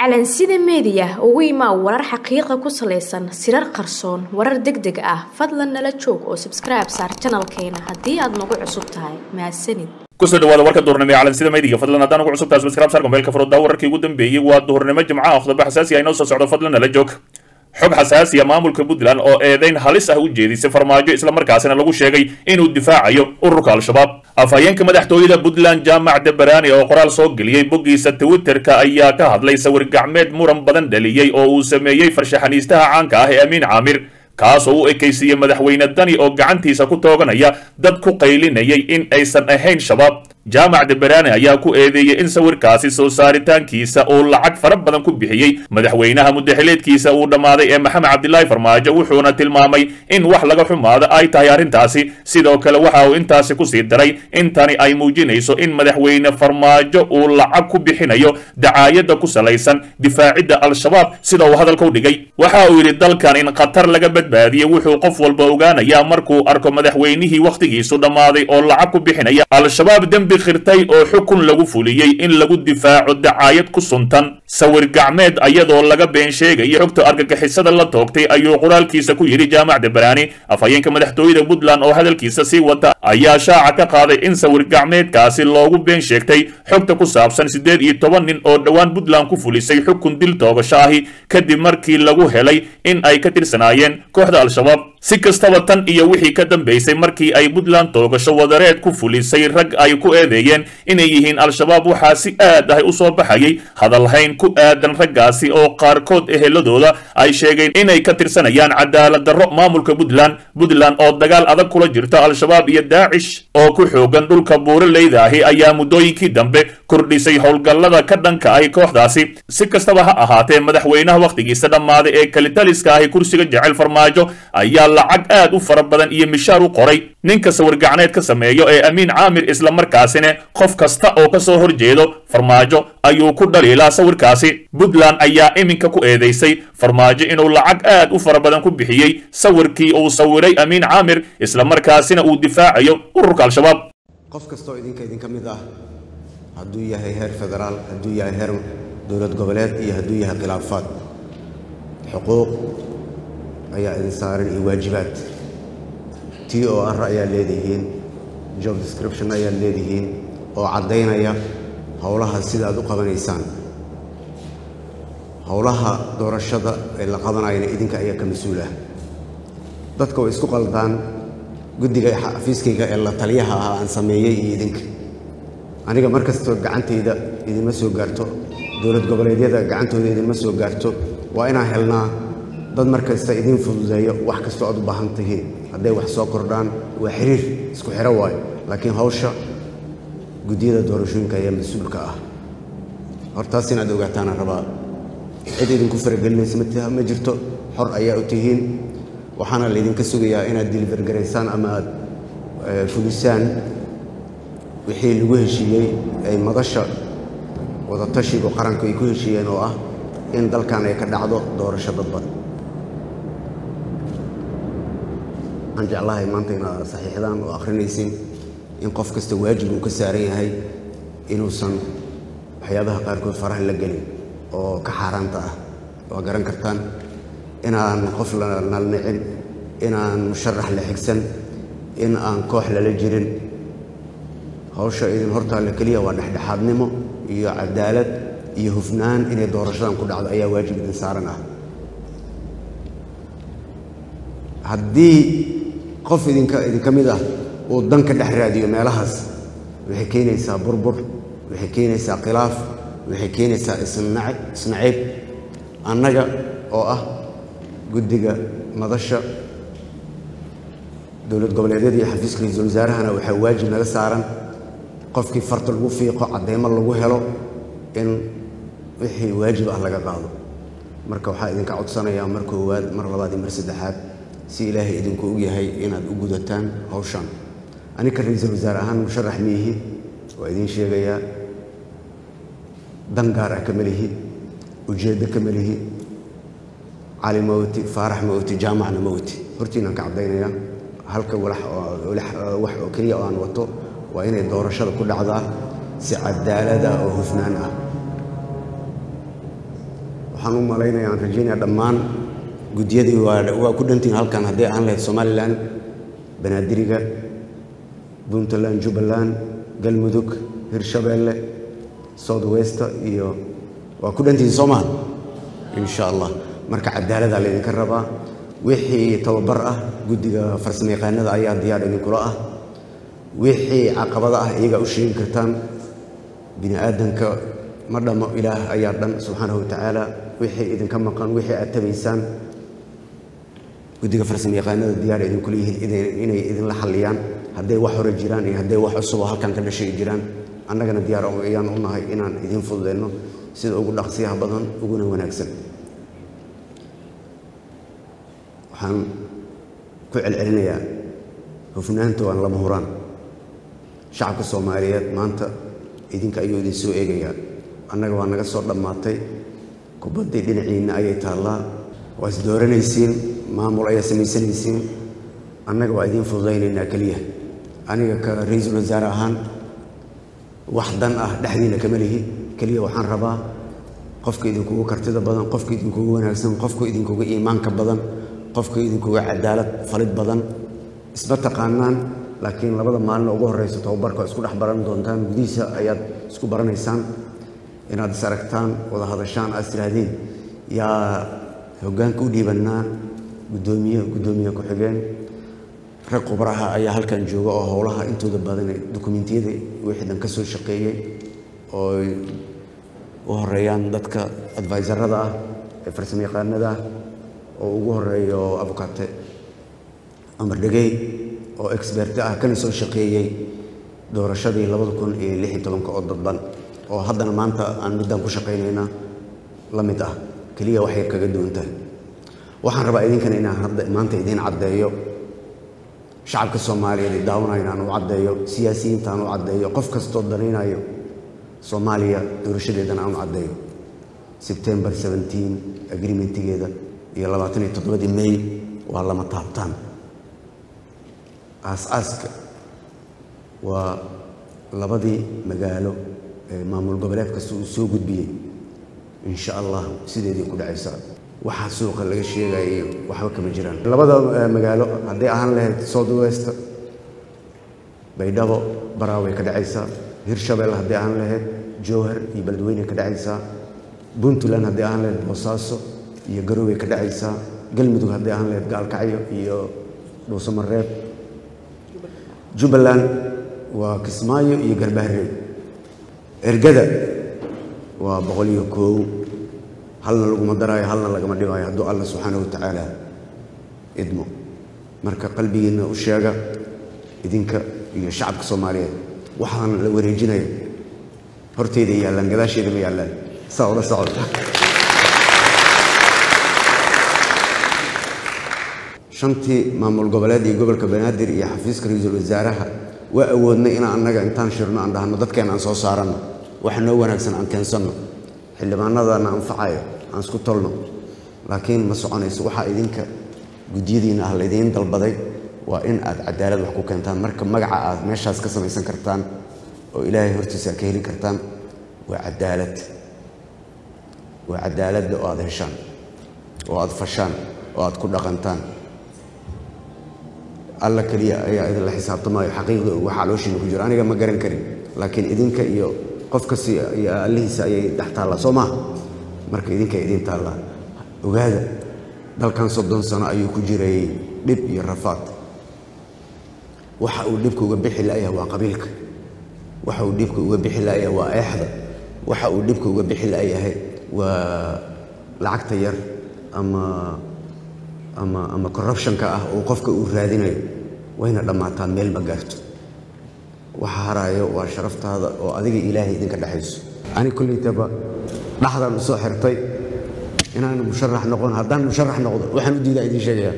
calansida meediya ugu imaa warar xaqiiqa ku salaysan sirar qarsoon warar deg deg ah fadlan nala joog oo sabskribe saar janalkeena haddii aad nagu cusub tahay mahadsanid kusoo dhawaada warka duhurnimo ee calansida meediga fadlan haddaan ugu cusub tahay subscribe saar mobaylka furudda wararkii ugu dambeeyey waa duhurnimo jimcaha khudaba xasaasi ah inoo soo socdo fadlan nala joog xog xasaasiya maamulka puntland oo eedayn halis ah u jeedisay farmaajo islamarkaasina lagu sheegay inuu difaacayo ururka al-shabaab afhayeenka madaxtooyada puntland jaamac debarani oo qoraal soo geliyey boggiisa twitterka ayaa ka hadlay sawir gacmeed muran badan dhaliyey oo uu sameeyey farshaxaniistaha caanka ah ee amiin caamir kaas oo u ekaysiiyey madaxweyne dani oo gacantiisa ku tooganaya dad ku qaylinayay in aysan ahayn shabaab jaamac deberani ayaa ku eedeeyey in sawirkaasi soo saaritaankiisa uu lacag fara badan ku bixiyey madaxweynaha mudaxileedkiisa uu dhammaaday ee maxamed cabdilaahi farmaajo wuxuuna tilmaamay in wax laga xumaada ay tahay arrintaasi sidoo kale waxa uu intaasi kusii daray in tani ay muujinayso in madaxweyne farmaajo uu lacag ku bixinayo dacaayadda ku salaysan difaacidda al-shabaab sida uu hadalka u dhigay waxa uu yidhi dalkan in khatar laga badbaadiyey wuxuu qof walba ogaanayaa markuu arko madaxweynihii wakhtigiisu dhammaaday oo lacag ku bixinaya al-shabaab dembi khirtay oo xukun lagu fuliyey in lagu difaaco dacaayad ku suntan sawir gacmeed ayadoo laga been sheegaya xogta argagixisada la toogtay ayuu qoraalkiisa ku yidhi jaamac debarani afhayeenka madaxtooyada puntland oo hadalkiisa sii wata ayaa shaaca ka qaaday in sawir gacmeedkaasi loogu been sheegtay xogta ku saabsan siddeed iyo toban nin oo dhowaan puntland ku fulisay xukun dil toogasho ahi kadib markii lagu helay in ay ka tirsanaayeen kooxda al-shabaab si kastaba tan iyo wixii ka dambaysay markii ay puntland toogasho wadareed ku fulisay rag ay ku eedeeyeen inay yihiin al-shabaab waxaa si aad ah u soo baxayay hadalhayn ku aadan raggaasi oo qaarkood eheladooda ay sheegeen inay ka tirsanayaan cadaalad darro maamulka puntland puntland oo dagaal adag kula jirta al-shabaab iyo daacish oo ku xoogan dhulka buuraleyda ahi ayaa muddooyinkii dambe kordhisay howlgallada ka dhanka ahi kooxdaasi si kastaba ha ahaatee madaxweynaha wakhtigiisa dhammaaday ee kalitaliska ahi kursiga jecel farmaajo ayaa lacag aad u fara badan iyo mishaar u qoray ninka sawir gacneed ka sameeyo ee amiin caamir islamarkaasina qof kasta oo ka soo horjeedo farmaajo ayuu ku dhaliilaa sawirkaasi puntland ayaa iminka ku eedeysay farmaajo inuu lacag aad u fara badan ku bixiyey sawirkii uu sawiray amiin caamir islamarkaasina uu difaacayo ururka al-shabaab qof kastoo idinka idinka mid ah hadduu yahay heer federaal hadduu yahay heer dowlad goboleed iyo hadduu yahay khilaafaad xuquuq ayaa idin saaran iyo waajibaad t o r ayaa leedihiin job description ayaa leedihiin oo caddaynaya howlaha sida aad u qabanaysaan howlaha doorashada ee la qabanayana idinka ayaa ka mas-uul ah dadka way isku qaldaan guddiga xafiiskayga ee la taliyaha ah aan sameeyey iyo idinka aniga mar kastoo gacantayda idinma soo gaarto dowlad goboleedyada gacantooda idinma soo gaarto waa inaan helnaa dad mar kasta idin fududeeyo wax kastoo aad u baahan tihiin hadday wax soo kordhaan waa xiriir isku xiro waayo laakiin hawsha guddiyada doorashooyinka ayaa mas-uulka ah hortaas inaad ogaataana rabaa cid idinku faragelinaysa ma jirto xor ayaa u tihiin waxaana laydinka sugayaa inaad dilivergaraysaan ama aad fulisaan wixii lagu heshiiyey ay madasha wadatashiga qaranku ay ku heshiiyeen oo ah in dalkan ay ka dhacdo doorasho dadban waxaan jeclahay maanta inaad saxiixdaan oo akhrinaysin in qof kasta waajib uu ka saaran yahay inuusan waxyaabaha qaarkood faraha la gelin oo ka xaaraanta ah waa garan kartaan inaan qof la nalnicin inaan musharax la xigsan in aan koox lala jirin hawsha idin hortaalla keliya waa dhexdhexaadnimo iyo cadaalad iyo hufnaan inay doorashadan ku dhacdo ayaa waajib idin saaran ah haddii qof idinka idinka mid ah uu dan ka dhex raadiyo meelahaas waxay keenaysaa burbur waxay keenaysaa khilaaf waxay keenaysaa isnaciib annaga oo ah guddiga madasha dowlad goboleedyada iyo xafiiska ra-iisul wasaarahana waxaa waajib naga saaran qofkii farta lagu fiiqo cadeymo lagu helo in wixii waajib ah laga qaado marka waxaa idinka codsanayaa mar koowaad mar labaad iyo mar saddexaad si ilaahay idinku og yahay inaad u gudataan hawshan anika ra-iisul wasaare ahaan musharax miihi waa idiin sheegayaa dan gaar ah kama lihi ujeeddo kama lihi cali mawti faarax mawti jaamacna mawti hortiinaan ka caddaynayaa halka wax oo keliya oo aan wato waa inay doorashada ku dhacdaa si cadaalada oo hufnaan ah waxaan u malaynaya aan rajaynaya dhammaan guddiyadii waa ku dhantihin halkan hadday ahaan lahayd somalilan banaadiriga puntland jubbaland galmudug hirshabeelle south westa iyo waa ku dhantihin soomaal insha allah marka cadaalada laydinka rabaa wixii tababar ah guddiga farsamo yaqaanada ayaa diyaar idinkula ah wixii caqabada ah iyagaa u sheegi kartaan bini aadanka ma dhammo ilaah ayaa dhan subxaanahu watacaala wixii idinka maqan wixii aad tabaysaan guddiga farsamo yaqaanada diyaar idinkula yihiin inay idinla xalliyaan hadday wax hore jiraan iyo hadday wax cusuboo halkan ka dhashay jiraan annagana diyaar ayaan u nahay inaan idiin fududeyno sida ugu dhaqsiyaha badan uguna wanaagsan waxaan ku celcelinayaa hufnaanta waan lama huraan shacabka soomaaliyeed maanta idinka ayuu idin soo eegayaa annaga waa naga soo dhammaatay kubaddii dhinaciinna ayay taallaa waa is dooranaysiin maamul ayaa samaysanaysiin annaga waa idiin fududaynaynaa keliya aniga ka ra-iisul wasaare ahaan wax dan ah dhexdiina kama lihi keliya waxaan rabaa qofka idinkugu kartida badan qofka idinkugu wanaagsan qofka idinkuga iimaanka badan qofka idinkuga cadaalad falid badan isma taqaanaan laakiin labada maalin ugu horeysa tababarka isku dhex baran doontaan gudihiisa ayaad isku baranaysaan inaad is aragtaan wada hadashaan aad istihaahdeen yaa hoggaanka u dhiibannaa guddoomiye guddoomiye ku-xigeen rag khubraha ayaa halkan jooga oo howlaha intooda badan dukumentiyada wixii dhan ka soo shaqeeyey oo u horeeyaan dadka adviserada ah ee farsamo yaqaanada ah oo ugu horeeyo abukate amar dhegey oo expert ah kana soo shaqeeyey doorashadii labada kun iyo lix iyo tobanka oo dadban oo haddana maanta aan middan ku shaqaynayna la mid ah keliya wax yar kaga duwan tahay waxaan rabaa idinkana inaan hadda maanta idiin caddeeyo shacabka soomaaliyeed ee daawanaya inaan u caddeeyo siyaasiyiinta aan u caddeeyo qof kastoo danaynayo soomaaliya doorashadeedana aan u caddeeyo sebtembar 17 agreementigeeda iyo labaatan iyo toddobadii may waa lama taabtaan aas-aaska waa labadii magaalo ee maamul goboleed kasta uu soo gudbiyey insha allah sideedii ku dhacaysa waxaa suuqa laga sheegayo waxba kama jiraan labada magaalo hadday ahaan lahayd south west baydhabo baraaway ka dhacaysaa hirshabelle hadday ahaan lahayd jowhar iyo beledweyne ka dhacaysaa puntland hadday ahaan lahayd boosaaso iyo garowe ka dhacaysaa galmudug hadday ahaan lahayd gaalkacyo iyo dhuusamareeb jubbaland waa kismaayo iyo garbaharey ergada waa boqol iyo koow halna laguma daraayo halna lagama dhigaayo hadduu alla subxaana wa tacaala idmo marka qalbigiinna u sheega idinka iyo shacabka soomaaliyeed waxaan la wareejinayo horteyda yaallaan gadaasheeda ma yaallaan saa ula socda shantii maamul goboleed iyo gobolka banaadir iyo xafiiska ra-iisul wasaaraha waa awoodnay inaan annaga intaan shirno aan dhahno dadkeen aan soo saaranno waxa noo wanaagsan aan keensanno xildhibaanadana anfacayo aan isku tolno laakiin ma soconayso waxaa idinka gudyadiina ah laydiin dalbaday waa in aad cadaalad wax ku keentaan marka magaca aad meeshaas ka samaysan kartaan oo ilaahay hortiisa aad ka heli kartaan waa cadaalad waa cadaaladda oo aad heshaan oo aad fashaan oo aad ku dhaqantaan alla keliya ayaa idinla xisaabtamaayo xaqiiqda waxa calooshiina ku jiro aniga ma garan karin laakiin idinka iyo qof kasta iyo allihiisa ayay dhex taallaa soo maaha marka idinka idin taallaa ogaada dalkan soddon sano ayuu ku jiray dhib iyo rafaad waxa uu dhibka uga bixi la'yahay waa qabiilka waxa uu dhibka uga bixi la'yahay waa eexda waxa uu dhibka uga bixi la'yahay waa lacagta yar ama ama ama corruptionka ah oo qofka uu raadinayo wayna dhammaataa meel ma gaarto waxa haraayo waa sharaftaada oo adiga ilaahay idinka dhexayso ani kollaytaba dhaxdaan u soo xirtay inaan musharax noqon haddaan musharax noqdo waxaan u diidaa idiin sheegayaa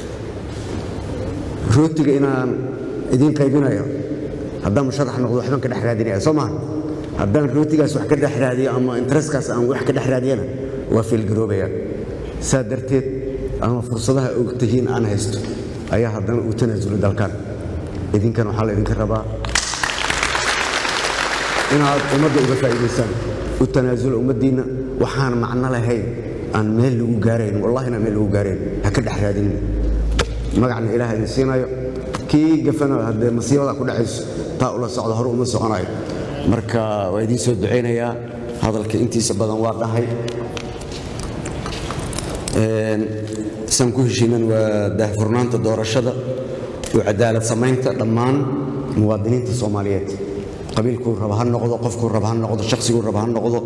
rootiga inaan idiin qaybinayo haddaan musharax noqdo waxbaan ka dhex raadinaya soo maha haddaan rootigaas wax ka dhex raadiyo ama intereskaas aan wax ka dhex raadiyana waa fiilgaroobaya saa darteed ama fursadaha ogtihiin aan haysto ayaa haddana u tanaasulo dalkan idinkan waxaa la idinka rabaa inaad ummadda uga faa'iidaysaan u tanaasulo ummaddiinna waxaan macno lahayn aan meel lagu gaarayn wallahina meel lagu gaarayn ha ka dhex raadinin magacna ilaah idin siinayo kii gafana haddee masiibada ku dhacayso taa ula socda hore uma soconayo marka waa idiin soo ducaynayaa hadalka intiisa badan waa dhahay saan ku heshiinan waa daahfurnaanta doorashada iyo cadaalad samaynta dhammaan muwaadiniinta soomaaliyeed qabiilkuu raba ha noqdo qofkuu raba ha noqdo shaqsiguu raba ha noqdo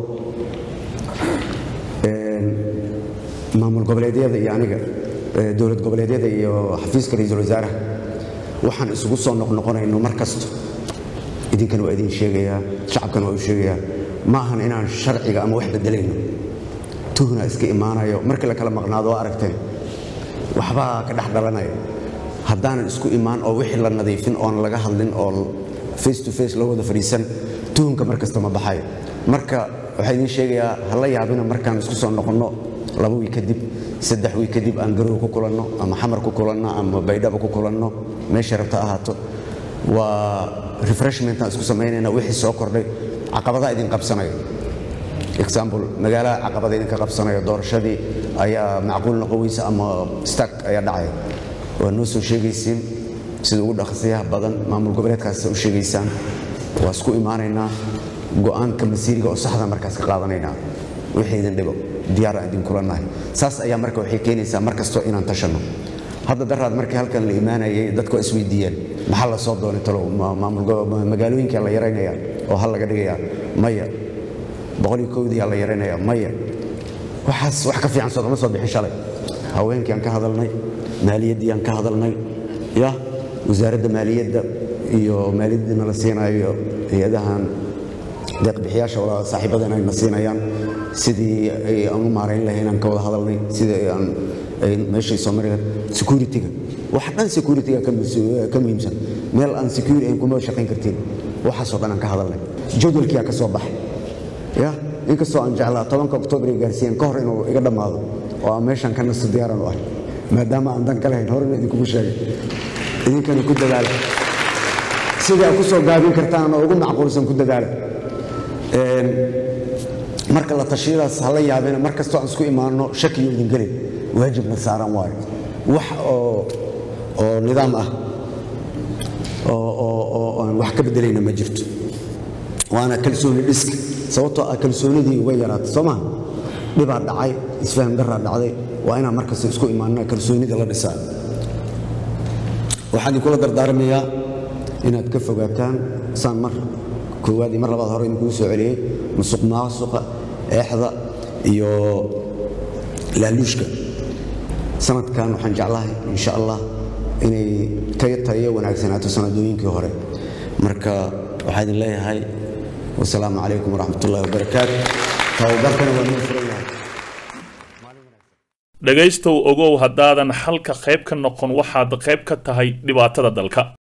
maamul goboleedyada iyo aniga dowlad goboleedyada iyo xafiiska ra-iisul wasaaraha waxaan isugu soo noqnoqonayno mar kasto idinkana waa idin sheegayaa shacabkana waa u sheegayaa ma ahan inaan sharciga ama wax bedelayno tuhna iska imaanayo markii la kala maqnaado oo aragteen waxbaa ka dhex dhalanaya haddaanan isku imaan oo wixii la nadiifin oon laga hadlin oo face to face loo wada fadhiisan tuhunka mar kasta ma baxayo marka waxaa idiin sheegayaa ha la yaabina markaan isku soo noqonno laba wiil kadib saddex wiil kadib aan garow ku kulanno ama xamar ku kulanno ama baydhaba ku kulanno meesha rabta ahaato waa refreshmentaan isku samaynayna wixii soo kordhay caqabadaa idin qabsanayo example magaalaha caqabada idinka qabsanayo doorashadii ayaa macquul noqon weysa ama stak ayaa dhacaya waa noo soo sheegaysiin sida ugu dhaqsiyaha badan maamul goboleedkaas u sheegaysaan waa isku imaanaynaa go'aanka masiiriga oo saxda markaas ka qaadanaynaa wixii idin dhibo diyaar aan idin kulannahay saas ayaa marka waxay keenaysaa mar kastoo inaan tashanno hadda daraad markii halkan la imaanayay dadku waa isweydiiyeen maxaa la soo doonay talo magaalooyinkaa la yaraynayaa oo hal laga dhigayaa maya boqoliyo kowdiyaa la yaraynayaa maya waxaas wax ka fiican soodama soo bixin shalay haweenkii aan ka hadalnay maaliyaddii aan ka hadalnay ya wasaaradda maaliyadda iyo maaliyaddii nala siinayo hay-adahan deeqbixiyaasha wala saaxiibadan ayna siinayaan sidii aan u maarayn lahayn aan ka wada hadalnay sidii aan meeshay soo mari security-ga wax dhan security-ga ka muhiimsan meel aan security ahayn kuma shaqayn kartiin waxaasoo dhan aan ka hadalnay jadwalkiyaa ka soo baxay ya inkastoo aan jeclaa tobanka oktoobar ay gaarsiiyeen ka hor inuu iga dhammaado oo aan meeshan ka nasto diyaaran u ahay maadaama aan dan ka lahayn horena idinkugu sheegay idinkana ku dadaala sidii aad ku soo gaabin kartaan oo ugu macquulsan ku dadaala marka la tashiyadaas hala yaabina mar kastoo aan isku imaanno shakiyo idin gelin waajibna saaran waayo wax oo oo nidaam ah oo aan wax ka bedelayna ma jirto waana kalsooni dhiska sababtoo ah kalsoonidii uga yaraatay soo maha dhibaa dhacay isfaham daraa dhacday waa inaan mar kasta isku imaanna kalsoonida la dhisaa waxaan idinkula dardaarmayaa inaad ka fogaataan saan mar koowaad iyo mar labaad hore idinkuu soo celiyey musuq maasuqa eexda iyo laaluushka sanadkan waxaan jeclahay insha allah inay ka tayo wanaagsanaato sanadooyinkii hore marka waxaa idin leeyahay wasalaamu calaykum waraxmat ullahi wabarakaatu tababarkana waa noo furan yahay dhegaystow ogow haddaadan xalka qayb ka noqon waxaad qayb ka tahay dhibaatada dalka